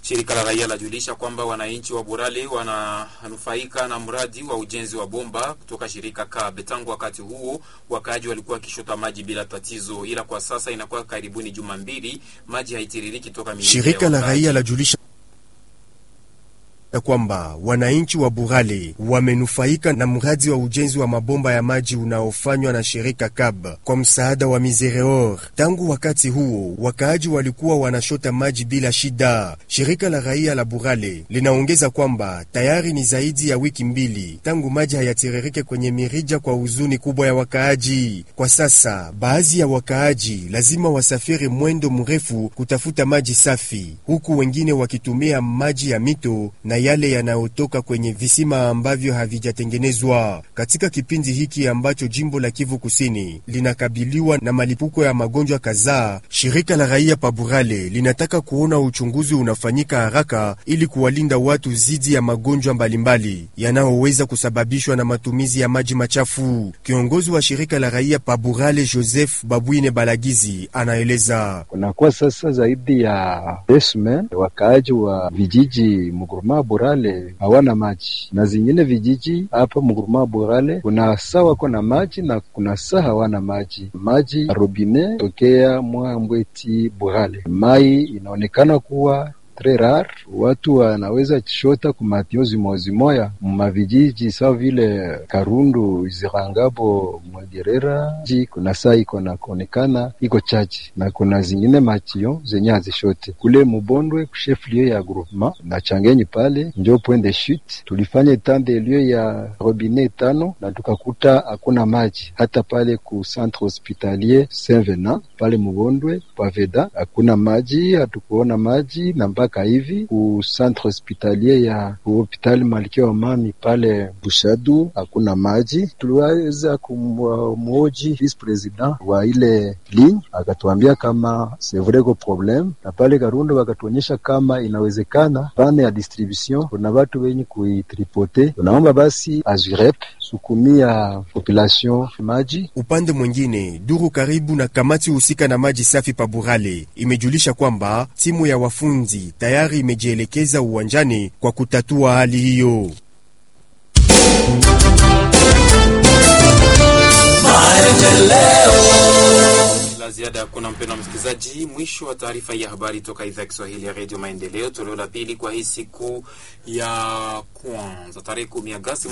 Shirika la raia lajulisha kwamba wananchi wa Burale wananufaika na mradi wa ujenzi wa bomba kutoka shirika Kabe. Tangu wakati huo wakaaji walikuwa wakishota maji bila tatizo, ila kwa sasa inakuwa karibuni juma mbili maji haitiririki toka milima Shirika ya la wakaaji. raia lajulisha kwamba wananchi wa Burale wamenufaika na mradi wa ujenzi wa mabomba ya maji unaofanywa na shirika KAB kwa msaada wa Misereor. Tangu wakati huo wakaaji walikuwa wanashota maji bila shida. Shirika la raia la Burale linaongeza kwamba tayari ni zaidi ya wiki mbili tangu maji hayatiririke kwenye mirija kwa huzuni kubwa ya wakaaji. Kwa sasa baadhi ya wakaaji lazima wasafiri mwendo mrefu kutafuta maji safi, huku wengine wakitumia maji ya mito na yale yanayotoka kwenye visima ambavyo havijatengenezwa. Katika kipindi hiki ambacho jimbo la Kivu Kusini linakabiliwa na malipuko ya magonjwa kadhaa, shirika la raia Paburale linataka kuona uchunguzi unafanyika haraka ili kuwalinda watu dhidi ya magonjwa mbalimbali yanayoweza kusababishwa na matumizi ya maji machafu. Kiongozi wa shirika la raia Paburale Joseph Babwine Balagizi anaeleza. Kunakuwa sasa zaidi ya desmen wakaaji wa vijiji Muguruma Burale hawana maji, na zingine vijiji hapa Muguruma Burale kuna saa wako na maji na kuna saa hawana maji. Maji ya robine tokea Mwambweti Burale, mai inaonekana kuwa tres rare, watu wanaweza chota kumatio zimozimoya mumavijiji sawa vile Karundu, Izirangabo, Mwegerera ji kuna saa iko na kuonekana iko chache, na kuna zingine matio zenye hazishote kule Mubondwe kusheflio ya groupement na Changenyi pale njo point de chute. Tulifanya etande elio ya robine tano na tukakuta hakuna maji hata pale ku centre hospitalier Saint Venant pale Mubondwe Paveda hakuna maji, hatukuona maji na mpaka hivi ku centre hospitalier ya hospitali Malkia wa Mami pale Bushadu hakuna maji. Tuliweza kumwoji vice president wa ile ligne akatuambia kama c'est vrai ko problème, na pale Karundo wakatuonyesha kama inawezekana pane ya distribution kuna watu wenye kuitripote. Tunaomba basi azurep sukumia population maji Upande mwingine, duru karibu na kamati husika na maji safi Paburale imejulisha kwamba timu ya wafunzi tayari imejielekeza uwanjani kwa kutatua hali hiyo. la ziada hakuna, mpendo wa msikilizaji. Mwisho wa taarifa hii ya habari toka idhaa ya Kiswahili ya redio Maendeleo, toleo la pili kwa hii siku ya kwanza tarehe kumi Agasti